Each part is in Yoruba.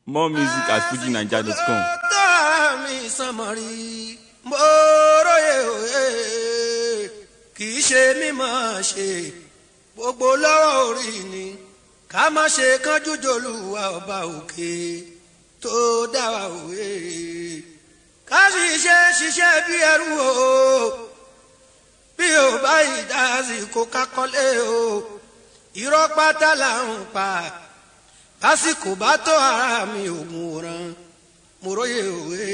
More music at fujinaija.com. tó mi sànmọ́rí mo róye òye kì í ṣe mímọ̀ ṣe gbogbo lọ́wọ́ orí ni ká má ṣe kánjú jòlúwa ọba òkè tó dá wa òye ká sì ṣe ṣiṣẹ́ bí ẹrú o bí o bá ìdásí kó kákọ́lé o irọ́ pátá là ń pa lásìkò bá tó ara mi ògùn òràn mo róye òwe.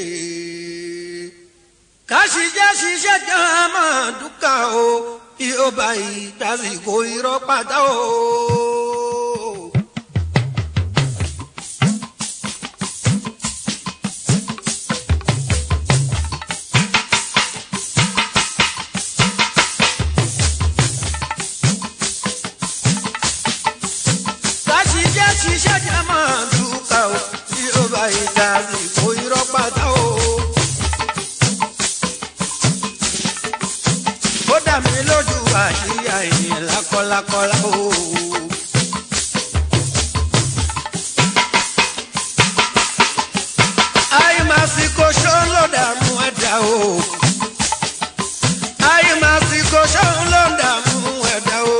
káṣí jẹ́ ṣiṣẹ́ jẹ́ máa dúkà o bí ó bá ìdásìkò irọ́ pátá o. káṣí jẹ́ ṣiṣẹ́ jẹ́ máa dúkà o bí ó bá ìdásìkò irọ́ pátá o. ó dà mí lójú àṣìyà ènìyàn lákọlákọlá o. àìmásìkò ṣóun ló dààmú ẹ̀dá o. àìmásìkò ṣóun ló dààmú ẹ̀dá o.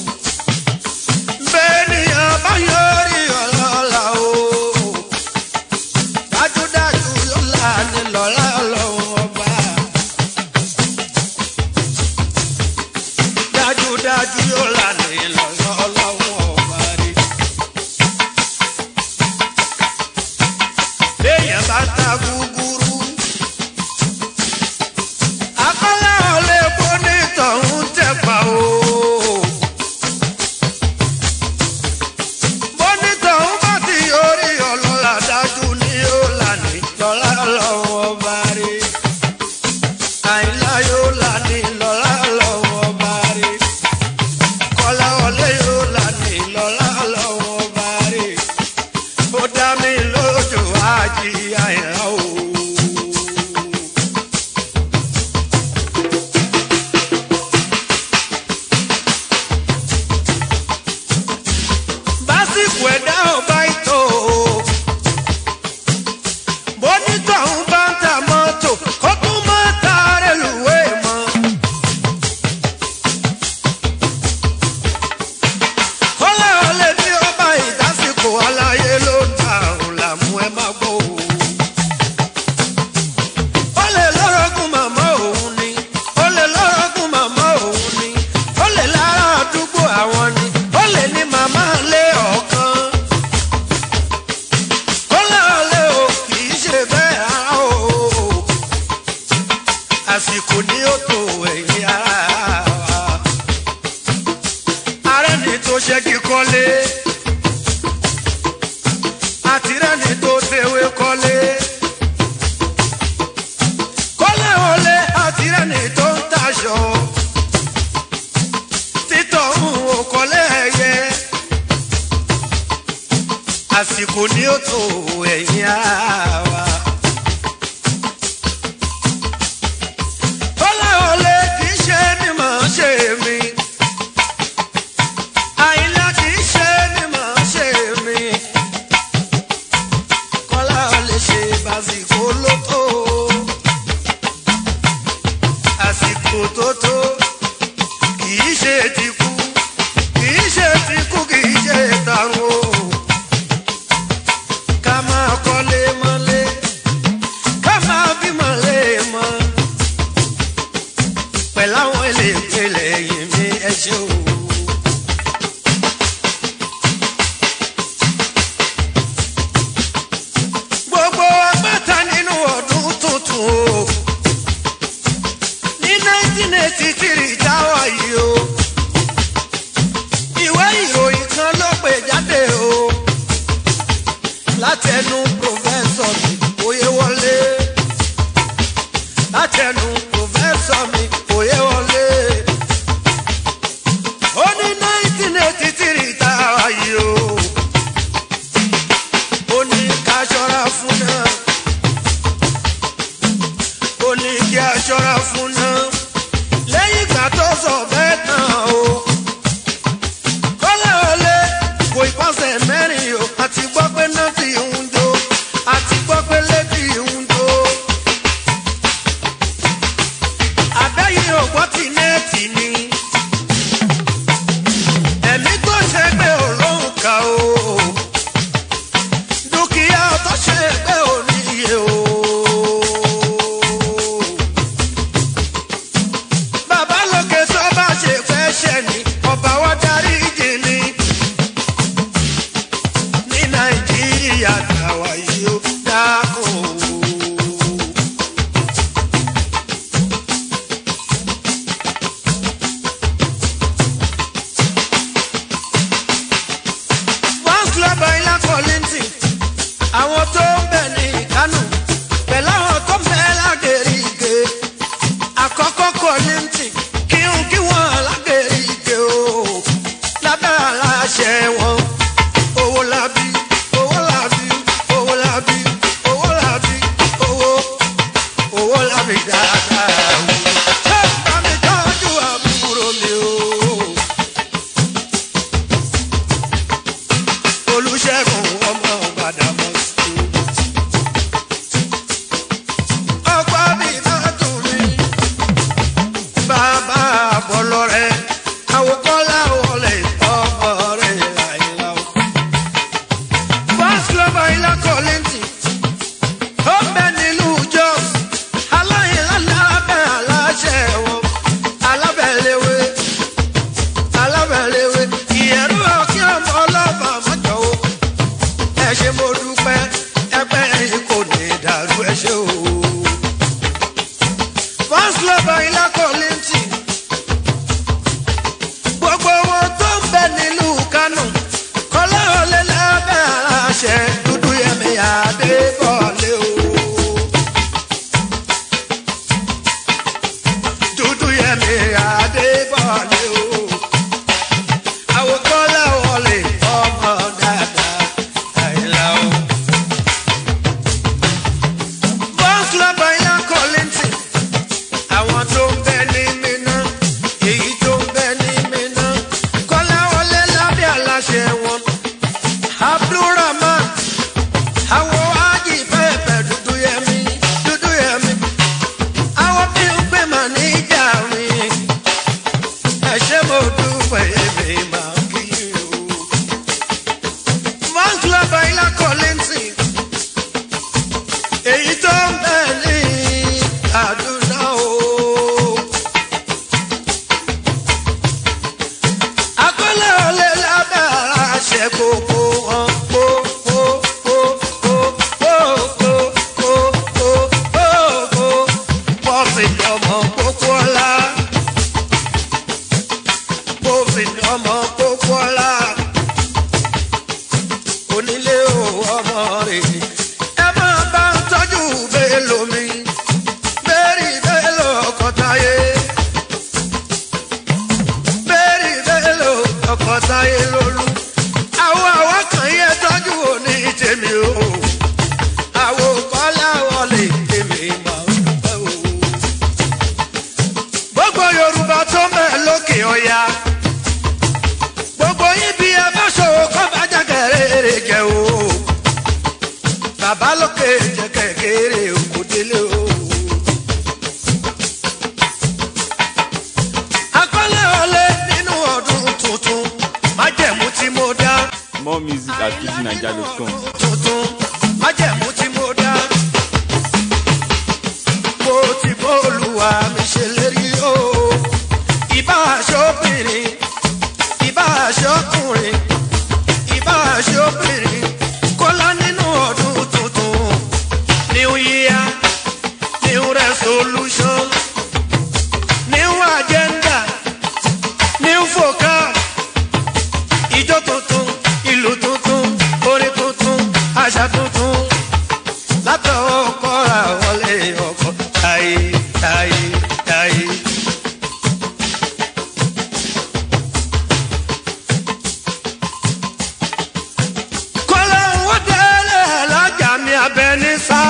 bẹ́ẹ̀ ni àbáyọrí ọlọ́lá o. dájúdájú yóò là ní lọ́lá ọlọ́run ọba. dájúdájú yóò là ní lọ́lá ọlọ́run ọba rí. béèyàn bá ta gúgúrú. akọ́lá ọ̀lẹ́ bó ní tọ̀hún tẹ̀pá o. bó ní tọ̀hún bá ti orí ọlọ́lá dájú ní yóò là ní lọ́lá ọlọ́run ọba rí. àìlá yóò là ní lọ́lá ọlọ́run ọba rí. kọ́lá ọ̀lẹ́ yóò là ní lọ́lá ọlọ́run ọba rí. ó dá mi lójú àjí àìlá o. básìkò ẹ̀dá ọba ìtò bonítọ̀ ń bá ń ta mọ́tò kó tún mọ́ ta rélùwé mọ́. kọ́lá ọ̀lẹ́ bí ọba ìdásìkò aláyé ló ń ta òun làmú ẹ má gbọ́ o. ó lè lọ́rọ̀gùn màmá òun ni ó lè lọ́rọ̀gùn màmá òun ni ó lè lára àdúgbò àwọn ni ó lè ní màmá lé ọ̀kan. ó lọ́ọ̀lẹ́ o kì í ṣe bẹ́ẹ̀ rárá o. àsìkò ní ó tó ẹ̀yìn ara wa. ààrẹ ni tó ṣe kíkọ́lé àtìrẹ́ni tó ṣèwé kọ́lé kọ́lé olè àtìrẹ́ni tó ń taṣọ títọ̀ ń wò kọ́lé ẹ̀yẹ àsìkò ní ó tó ẹ̀yìn ara wa. kọ́lé olè kì í ṣe mímọ̀ ṣe mi àyìnlá kì í ṣe mímọ̀ ṣe mi kọ́lá olè ṣe bàsìkò ló tó àsìkò tó tó kì í ṣe ti kú kì í ṣe ti kú kì í ṣe tàrun o ká máa kọ́lé mọ́lé ká máa bí mọ́lé mọ́ pẹ̀lú àwọn eléèpele yìí mi ẹ ṣe o. gbogbo agbẹ́ta nínú ọdún tuntun o ní nineteen eighty three táwa yìí o ìwé ìròyìn kan ló pè jáde o látẹnu pòfẹ́sọ̀ mi òye wọlé látẹnu pòfẹ́sọ̀ mi òye wọlé ó ní nineteen eighty three táwa yìí o ó ní ká ṣọ́ra fún náà ó ní kí a ṣọ́ra fún náà lẹ́yìn ìgbà tó sọ bẹ́ẹ̀ tán o kọ́lá ọlẹ́ kò ìpàṣẹ mẹ́rin o àti gbọ́ pé náà ti ń jó àwọn tó ń bẹ̀ ní kánò pẹ̀lú àwọn tó ń bẹ̀ lágẹ̀rìgẹ̀ àkọ́kọ́ kọ́lẹ́ǹtì kí n kí wọ́n lágẹ̀rìgẹ̀ o lábẹ́ aláṣẹ wọn owó lábí owó lábí owó lábí owó lábí owó owó lábí dáadáa o. ṣé bá mi tọ́jú àbúrò mi o. olùṣègùn ọmọ gbàdámọ́sí. ọ̀pọ̀ mi máa dùn mí. bàbá àbọ̀lọ́ rẹ̀ àwòkọ́lá wọlé ọmọ rẹ̀ àìlá o. first lover ilá kọ́lẹ́ntì ó bẹ nílùú jos aláìlá lábẹ́ aláṣẹ wọn alábẹ̀lẹ́wé alábẹ̀lẹ́wé ìyẹ̀rú ọ̀kí ọmọ ọlọ́ba mọ́jọ́ o ẹ ṣe mo dúpẹ́ ẹgbẹ́ yìí kò ní dàrú ẹ ṣe o. first lover ilá kọ́lẹ́ntì gbogbo wọn tó ń bẹ nílùú kánò kọ́lá ọ̀lẹ lábẹ́ aláṣẹ dúdú yẹmi àdébọ̀lé o. dúdú yẹmi àdébọ̀lé o. àwòkọ́lá wọlé ọmọ dáadáa àìlá o. bọ́ọ̀sì lọ́bàá ilá kọ́lẹ́ntì àwọn tó ń bẹ ní Mínà èyí tó ń bẹ ní Mínà kọ́lá wọlé lábẹ́ aláṣẹ wọn abdulrahman àwọn ájì pẹ́ẹ́pẹ́ dúdú yẹmi dúdú yẹmi àwọn bí ń pè mà ní ìjà mi ẹ ṣé mo dúpẹ́ èmi máa kí o. bọ́ǹkì lọ́ba ilá kọ́lẹ́ǹtì èyí tó ń bẹ ní àdúrà o. akọ́lé olè lábẹ́ aláṣẹ gbogbo wọn kó kó kó kó kó kó kó kó kó kó pọ́fì ọmọ kókó ọlá pọ́fì ọmọ kókó ọlá onílé o ọmọ rẹ̀ ẹ máa bá ń tọ́jú bẹ́ẹ̀ lómi bẹ́ẹ̀rì bẹ́ẹ̀ lọ ọkọ̀ táyé bẹ́ẹ̀rì bẹ́ẹ̀ lọ ọkọ̀ táyé lólú àwọn àwọn kan yẹ tọ́jú òní tèmi o àwọn kọ́lá wọlé tèmi máa ń dúpẹ́ o. gbogbo yorùbá tó mẹ́ lókè ọ̀yà gbogbo yín bí ẹ bá ṣòwò kọ́ bá jẹ́kẹ̀rẹ́ jẹ́ o bàbá lókè jẹ́kẹ̀kẹ́rẹ́ òkú délé o. akọ́lé ọlẹ́ nínú ọdún tuntun májẹ̀mú tí mo dá More music at fujininja.com. tuntun májẹ̀mú tí mo dá. mo ti bọ́ọ̀lùwà mi ṣe lérí o. ìbá aṣọ́bìnrin ìbá aṣọ́kùnrin ìbá aṣọ́bìnrin kọ́lá nínú ọdún tuntun. new year new resolution new agenda new focus ijó tuntun ìlú tuntun orin tuntun àṣà tuntun látọwọ́ kọ́ra wọlé ọkọ̀ táyé táyé táyé. kọ́lá owó délé lọ́jà mi abẹ ní sá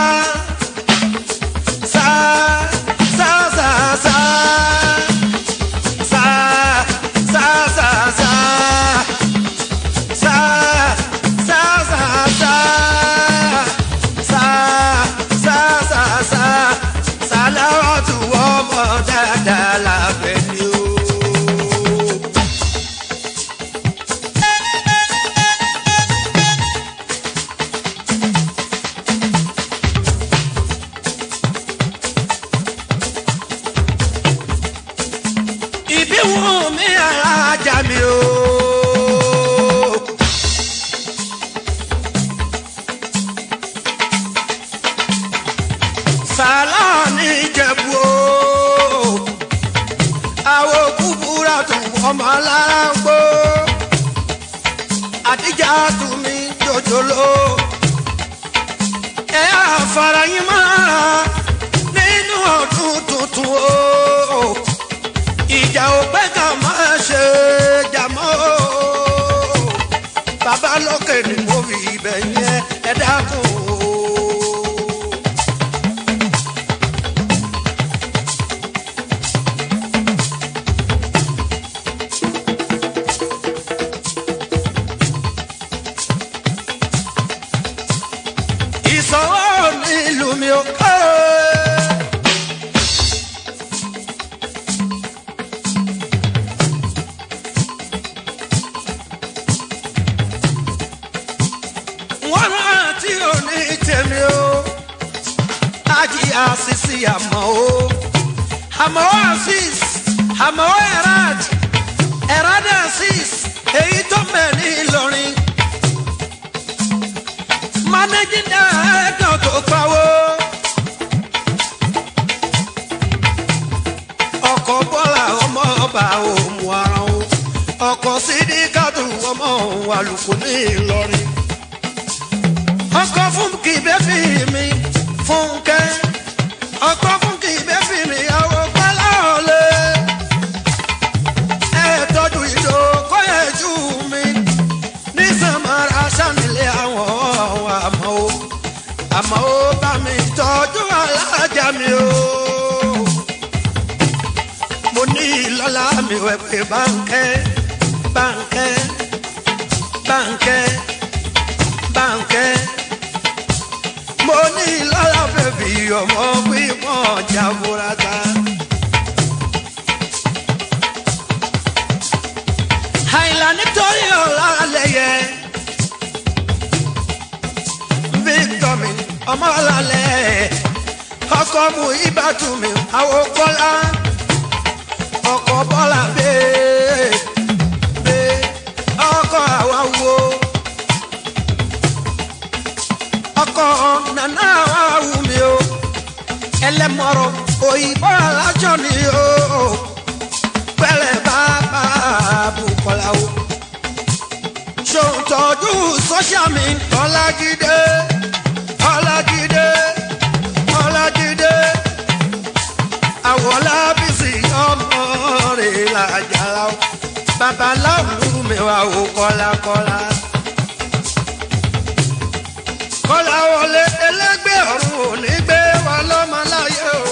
sá sá sá sá sá sá sá sá sa sa sa sa sa sa sa sa salawatu ọmọ dáadáa lábẹ́ ni o. ìbí wù mí alájà mi o. sàlá ní ìjẹ̀bú o. àwọn kúkúrà tún ọmọ alára ń gbó. àdíjà tún mi jòjòló. fara yín mára nínú ọdún tuntun o ìjà ò pẹ́ ká máa ṣe jàmọ́ o bàbá lókè ni mo fi ibẹ̀ yẹn ẹ dákun o. ìsọwọ́ nílùú mi ò kọ́ ẹ. wọ́n rántí òní tèmi o ájí àṣìṣì àmọ́ o àmọ́ àṣìṣ àmọ́ ẹ̀rad ẹ̀rad àṣìṣ èyí tó mẹ́ ní Ìlọrin managing director tó pawó ọkọ̀ bọ́lá ọmọ ọba òmù ara o ọkọ̀ sídìkàtù ọmọ òun àlùkò ní Ìlọrin ọkọ fún kì í bẹ́ fi mi fúnkẹ́ ọkọ fún kì í bẹ́ fi mi àwọ̀ pálá ọ̀lẹ́ ẹ tọ́jú ìjọ kọ́yẹ̀ jù mí ní samara sanilé àwọn àmọ́ o àmọ́ o bá mi tọ́jú alájà mi o mo ní ìlọ́lá mi wẹ̀ pé báńkẹ́ báńkẹ́ báńkẹ́ báńkẹ́ mo ní lọ́la bẹ̀bí ọmọ pípọ̀ jaburata. àìlà nítorí ọ̀la lẹ́yẹ victor mi ọmọ ọ̀làlẹ̀ ọkọ mu ibàtú mi àwọn kọ́lá ọkọ bọ́lá bẹ́ẹ̀ bẹ́ẹ̀ ọkọ àwa wo ọkọ nana awu mi o ẹlẹmọrọ òyìnbó alájọ ni o pẹ̀lẹ́ bàbá Bùkọ́lá o ṣòǹtọ́jú sọ́ṣà mi ọlájídé ọlájídé ọlájídé àwọlábísí ọmọ rẹ̀ làjàlá o babaláwo mi wà ó kọ́lákọ́lá kọ́lá wọlé ẹlẹ́gbẹ́ ọ̀run ò ní gbé wa lọ́mọ láyé o.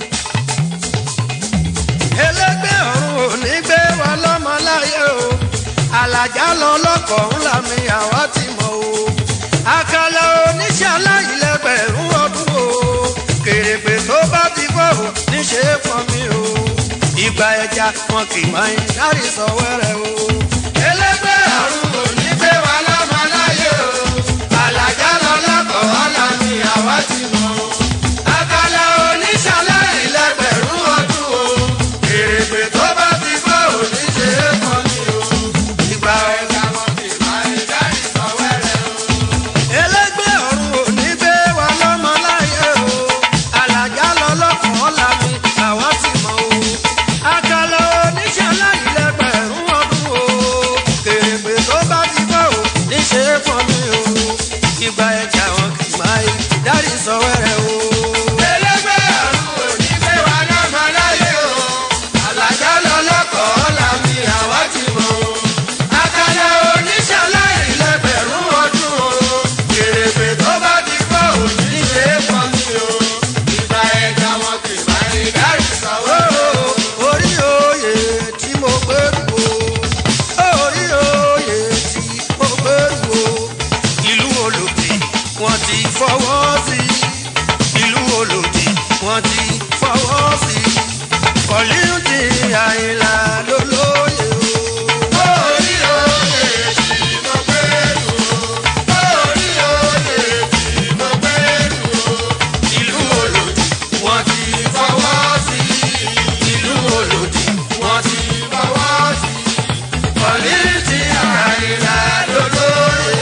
ẹlẹ́gbẹ́ ọ̀run ò ní gbé wa lọ́mọ láyé o. àlàjá lọ lọ́kọ̀ ńlá mi àwa ti mọ̀ o. àkàlà oníṣẹ́ aláìlẹ́gbẹ̀rún ọdún o. kèrègbè tó bá ti fọ́ o níṣẹ́ fọ́ mi o. ìgbà ẹja wọn kì í máa ń dárí sọ wẹ́rẹ́ o. ẹlẹ́gbẹ́ ọ̀run ò ní gbé wa lọ́mọ láyé o àlàjá lọ lọ́kọ̀ ọ̀la ni àwa ti mọ̀. àkàlà oníṣàlẹ̀ ìlẹ́gbẹ̀rún ọdún o. èrègbè tó bá ti gbọ́ òní ṣe é kọ́ ni o. ìgbà ẹ̀ka wọn kì í máa ń dárí sọ wẹ́rẹ́ o. ẹlẹ́gbẹ́ ọ̀run ò ní gbé wa lọ́mọ láyé o. àlàjá lọ lọ́kọ̀ ọ̀la ni àwa ti mọ̀ o. àkàlà oníṣàlẹ̀ ìlẹ́gbẹ̀rún ọdún o. èrègbè tó bá ti gbọ́ òní ṣe é kọ́ ni o ìgbà ẹja wọn kì í máa yí dárí sọ wẹ́rẹ́ o. ẹlẹgbẹ́ àrùn òní gbé wa lọ́mọ láyé o. àlàjá lọ lọ́kọ̀ ọ̀la mi àwa ti mọ̀ o. àkàlà oníṣàlá ìlẹ́gbẹ̀rún ọdún o. kèrègbè tó bá ti gbọ́ òní ṣe é pọ̀ mi o. ìgbà ẹja wọn kì í máa yí dárí sọ wẹ́rẹ́ o. orí oyè tí mo gbèrú o. orí oyè tí mo gbèrú o ìlú olòdì wọ́n ti fọwọ́ sí ìlú olòdì wọ́n ti fọwọ́ sí kọ̀líńtì àyìnlá lólóyè o. orí oyè tí mo gbèrú o. orí oyè tí mo gbèrú o. ìlú olòdì wọ́n ti fọwọ́ sí ìlú olòdì wọ́n ti fọwọ́ sí kọ̀líńtì àyìnlá lólóyè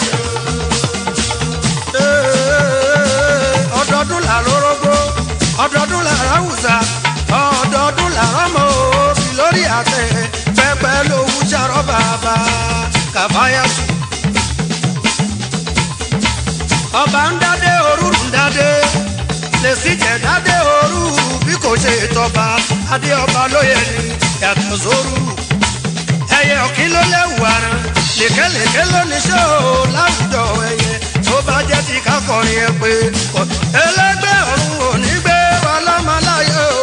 o ọdọọdún là lórógbó ọdọọdún là ráwùsà ọdọọdún là rọmọ òbí lórí àtẹ pẹpẹ lówú sàrọ bàbá kàfáyàsù. ọba ń dádé orúurú ń dádé lè sí jẹ̀dádé òru bí kò ṣe tọba adé ọba lóye ni yàtọ̀ sóru ẹyẹ ọ̀kín ló lẹ́wù ara lèkélèké ló ní ṣó láwùjọ ẹyẹ tó bá jẹ́ ti kákọrin ẹ pé kọ ẹlẹ́gbẹ́ ọ̀run ò ní gbé wa lọ́mọláyé o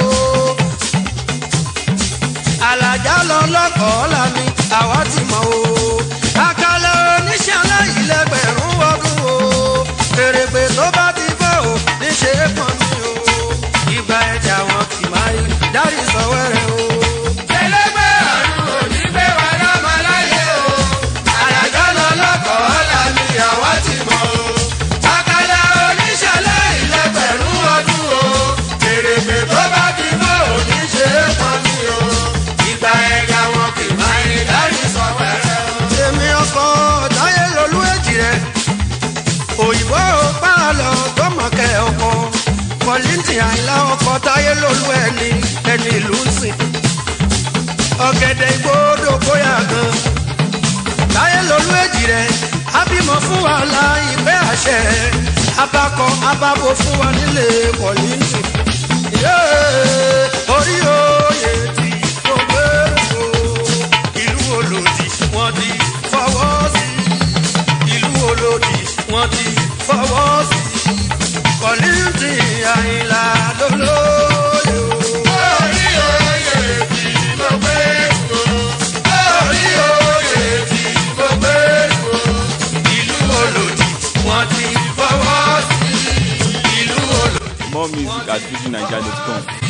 alájà lọ lọkọọ lami àwa ti mọ o àkàlà oníṣẹ́ aláìlẹ́gbẹ̀rún ọdún o fèrèpè tó bá ti bọ̀ o níṣẹ́ pọ̀ ní o ìgbà ẹja wọn kì máa yí dárí sọ wẹ́rẹ́ o. ẹlẹgbẹ́ ọ̀run ò ní gbé wa lọ́mọ láyé o. alájà lọ lọkọọ lami àwa ti mọ o àkàlà oníṣẹ́ aláìlẹ́gbẹ̀rún ọdún o. fèrèpè tó bá ti bọ̀ o níṣẹ́ pọ̀ ní o ìgbà ẹja wọn kì máa yí dárí sọ wẹ́rẹ́ o. èmi ọkọ táyé lolú èjì rẹ òyìnbó pààlọ gbọmọkẹ ọkọ kọlíntì àìlá ọkọ táyé lolú ẹni ẹni ìlú ń sìn ọ̀gẹ̀dẹ̀ ìgbòdo bóyá gan táyé lolú èjì rẹ abímọ fún wa la ìpẹ́ àṣẹ abakọ ababo fún wa nílé kọlíntì Yéé, orí oyè tí kò gbèrò ìlú olòdì wọn ti fọwọ́ sí ìlú olòdì wọn ti fọwọ́ sí kọ̀lìntì àyìnlá lólóyè o. orí oyè tí mo gbé kú. orí oyè tí mo gbé kú. ìlú olòdì wọn ti fọwọ́ sí ìlú olòdì. More music at fujininja.com.